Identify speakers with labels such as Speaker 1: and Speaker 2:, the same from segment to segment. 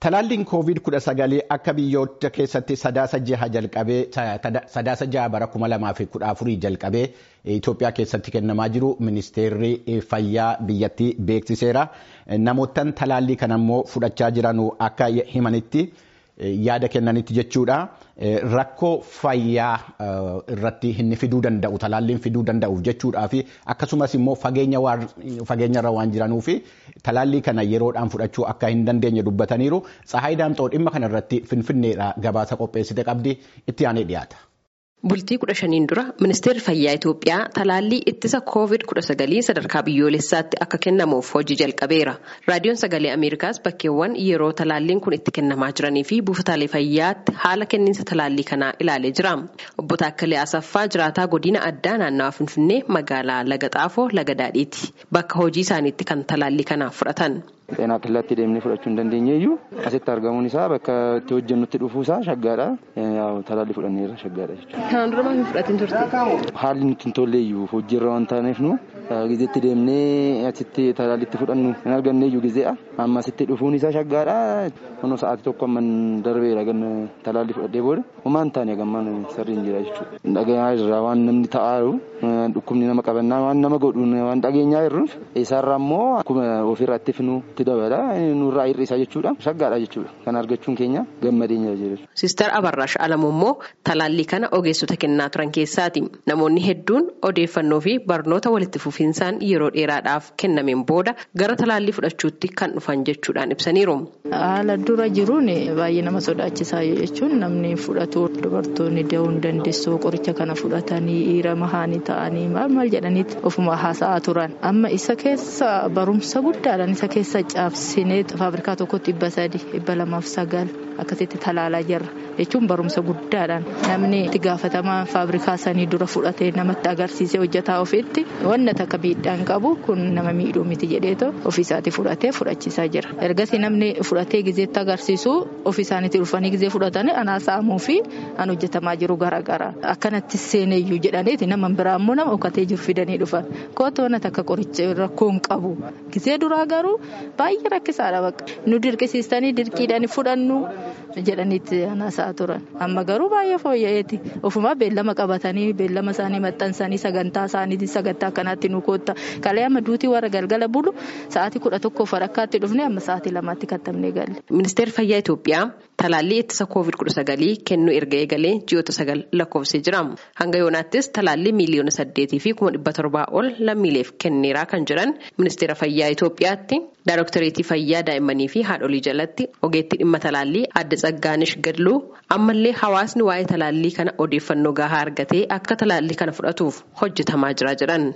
Speaker 1: Talaalliin COVID-19 akka biyyoota keessatti sadaasa jaha jalqabee sadaasa jaha bara kuma lamaa fi kudha afurii jalqabee Itoophiyaa keessatti kennamaa jiru ministeerri fayyaa biyyattii beeksiseera. Namoottan talaallii kana immoo fudhachaa jiran akka himanitti yaada kennanitti jechuudha. Rakkoo fayyaa irratti inni fiduu danda'u talaalliin fiduu danda'uuf jechuudhaa fi akkasumas immoo fageenyarra waan jiranuuf talaallii kana yeroodhaan fudhachuu akka hin dandeenye dubbataniiru. Tsahaayii Daamxoo dhimma kanarratti finfinneedha gabaasa qopheessite qabdi itti aanee dhiyaata.
Speaker 2: Bultii kudha shaniin dura ministeerri fayyaa Itoophiyaa talaallii ittisa koovid kudha sagalii sadarkaa biyyoolessaatti akka kennamuuf hojii jalqabeera. Raadiyoon sagalee Ameerikaas bakkeewwan yeroo talaalliin kun itti kennamaa jiranii fi buufataalee fayyaatti haala kenniinsa talaallii kanaa ilaalee jira. Obbo Taakkalee Asaffaa jiraataa godina addaa naannawaa Finfinnee magaalaa Laga Xaafoo Laga Daadhiiti. Bakka hojii isaaniitti kan talaallii kana fudhatan.
Speaker 3: Xeenaa killaatti deemnee fudhachuu hin dandeenye iyyuu asitti argamuun isaa bakka itti hojjennutti dhufuu isaa shaggaadha. Talaallii fudhanneerra shaggaadha jechuudha.
Speaker 2: Kanaan dura maal fudhatiin turte?
Speaker 3: Haalli nutti hin tolle iyyuu hojiirra waan taaneef nu gizeetti deemnee asitti talaallitti fudhannu hin arganne iyyuu gizeedha. Amma asitti dhufuun isaa shaggaadha. Kunoo sa'aatii tokko amman darbeera ganna talaallii fudhadhee booda homaan taane gammaan sirriin jira jechuudha. Dhageenyaa irraa waan namni ta'aaru dhukkubni nama qabannaa waan nama godhuun waan dhageenyaa jirruuf isaarraa immoo akkuma ofirratti finu itti dabala nurraa hir'isaa jechuudha. Shaggaadha jechuudha. Kan argachuun keenya gammadeenya jira.
Speaker 2: Siistar Abarraash Alamuu immoo talaallii kana ogeessota kennaa turan keessaati. Namoonni hedduun odeeffannoo fi barnoota walitti fufinsaan yeroo dheeraadhaaf kennameen booda gara talaallii fudhachuutti kan dhufan jechuudhaan ibsaniiru.
Speaker 4: Haala dura jiruun baay'ee nama sodaachisaa jechuun namni fudhatu dubartoonni da'uu hin dandeessu qoricha kana fudhatanii dhiira mahaanii ta'anii maal maal jedhaniiti ofuma haasa'aa turan. Amma isa keessa barumsa guddaadhaan isa keessa caabsinee faabrikaa tokkotti dhibba sadi dhibba lamaaf sagal akkasitti talaalaa jirra jechuun barumsa guddaadhaan namni itti gaafatamaa faabrikaa sanii dura fudhatee namatti agarsiisee hojjetaa ofiitti wanna takka miidhaan qabu kun nama miidhuu miti jedheeto ofiisaati fudhatee fudhachiisaa jira ergasii namni fudhatee gizeetti agarsiisu ofiisaaniitti dhufanii gizee fudhatanii anaasa'amuu fi an hojjetamaa jiru garaagara akkanatti seeneeyyuu jedhaniiti nama biraa immoo nama okkatee jiru fidanii dhufan kootu wanna takka qoricha rakkoo hin qabu gizee duraa garuu baay'ee rakkisaadha bakka nu dirqisiistanii dirqiidhaan fudhannu jedhaniitti anaasaa turan amma garuu baay'ee fooyya'eeti ofuma beellama qabatanii beellama isaanii maxxansanii sagantaa isaanii sagantaa akkanaatti nu kootta kalee amma duutii warra galgala bulu sa'aatii kudha tokkoof walakkaatti dhufne amma sa'aatii lamaatti kattamnee galle.
Speaker 2: Ministeerri fayyaa Itoophiyaa talaallii ittisa koovid kudha sagalii kennuu erga eegalee ji'oota sagal lakkoofsee jira. Hanga yoonaattis talaallii miiliyoona saddeetii fi kuma dhibba torbaa ol lammiileef kenneeraa kan jiran ministeera fayyaa Itoophiyaatti Daayiroktareetii fayyaa daa'immanii fi haadholii jalatti ogeettii dhimma talaallii adda tsaggaanish gadluu ammallee hawaasni waa'ee talaallii kana odeeffannoo gahaa argatee akka talaallii kana fudhatuuf hojjetamaa jira jedhan.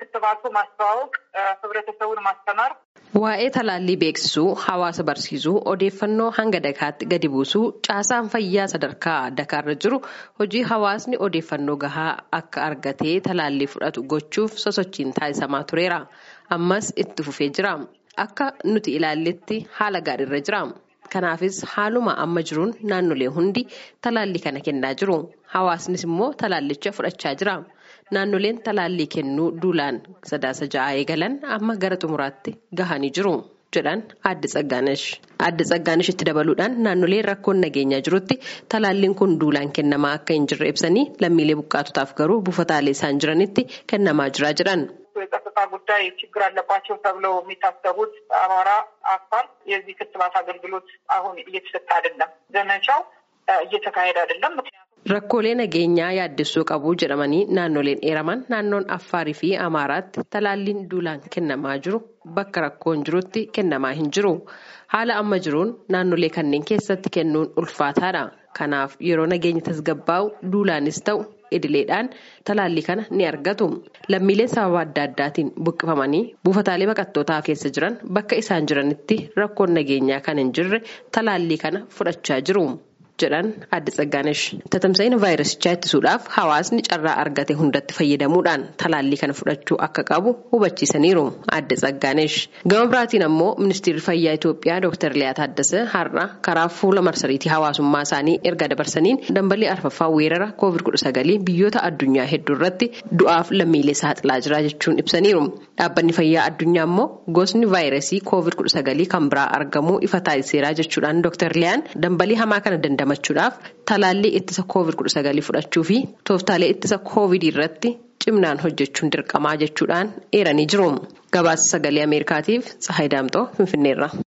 Speaker 2: Waa'ee talaallii beeksisuu, hawaasa barsiisuu, odeeffannoo hanga dakaatti gadi buusuu, caasaan fayyaa sadarkaa dakaarra jiru hojii hawaasni odeeffannoo gahaa akka argatee talaallii fudhatu gochuuf sosochiin taasisamaa tureera. Ammas itti fufee jira. Akka nuti ilaalletti haala gaariirra jira. Kanaafis haaluma amma jiruun naannolee hundi talaallii kana kennaa jiru. Hawaasnis immoo talaallicha fudhachaa jira. Naannoleen talaallii kennuu duulaan sadaasa ja'aa eegalan amma gara xumuraatti gahanii jiru. jedhan adda tsaggaanash adda tsaggaanash itti dabaluudhaan naannolee rakkoon nageenyaa jirutti talaalliin kun duulaan kennamaa akka hin jirre ibsanii lammiilee buqqaatotaaf garuu buufataalee isaan jiranitti kennamaa jira jedhan.
Speaker 5: የጸጥታ ጉዳይ ችግር አለባቸው ተብለው የሚታሰቡት አማራ፣ አፋር የዚህ ክትባት አገልግሎት አሁን እየተሰጠ አይደለም። ዘመቻው እየተካሄደ አይደለም። ምክንያቱም
Speaker 2: Rakkoolee nageenyaa yaaddessuu qabu jedhamanii naannoleen eeraman naannoon Affaarii fi Amaaraatti talaalliin duulaan kennamaa jiru bakka rakkoon jirutti kennamaa hin jiru. Haala amma jiruun naannolee kanneen keessatti kennuun ulfaataadha. Kanaaf yeroo nageenya tasgabbaa'u duulaanis ta'u idileedhaan talaallii kana ni argatu. Lammiileen sababa adda addaatiin buqqifamanii buufataalee baqattootaa keessa jiran bakka isaan jiranitti rakkoon nageenyaa kan hin jirre talaallii kana fudhachaa jiru. jedhan adda Tsaggaanesh. Tatamsa'ina vaayirasichaa ittisuudhaaf hawaasni carraa argate hundatti fayyadamuudhaan talaallii kana fudhachuu akka qabu hubachiisaniiru adda Tsaggaanesh. Gama biraatiin ammoo ministeerri fayyaa Itoophiyaa Dr. Liyaa Taaddasee har'a karaa fuula marsariitii hawaasummaa isaanii erga dabarsaniin dambalii arfaffaa weerara COVID-19 biyyoota addunyaa hedduu irratti du'aaf lammiilee saaxilaa jira jechuun ibsaniiru. Dhaabbanni fayyaa addunyaa immoo gosni vaayirasii COVID-19 kan biraa argamuu ifa taasiseera jechuudhaan Dr. Liyaan dambalii hamaa kana dandamachuudhaaf talaallii ittisa COVID-19 fudhachuu fi tooftaalee ittisa COVID irratti cimnaan hojjechuun dirqamaa jechuudhaan eeranii jiru. Gabaasa sagalee Ameerikaatiif Tsahayi Daamxoo Finfinneerra.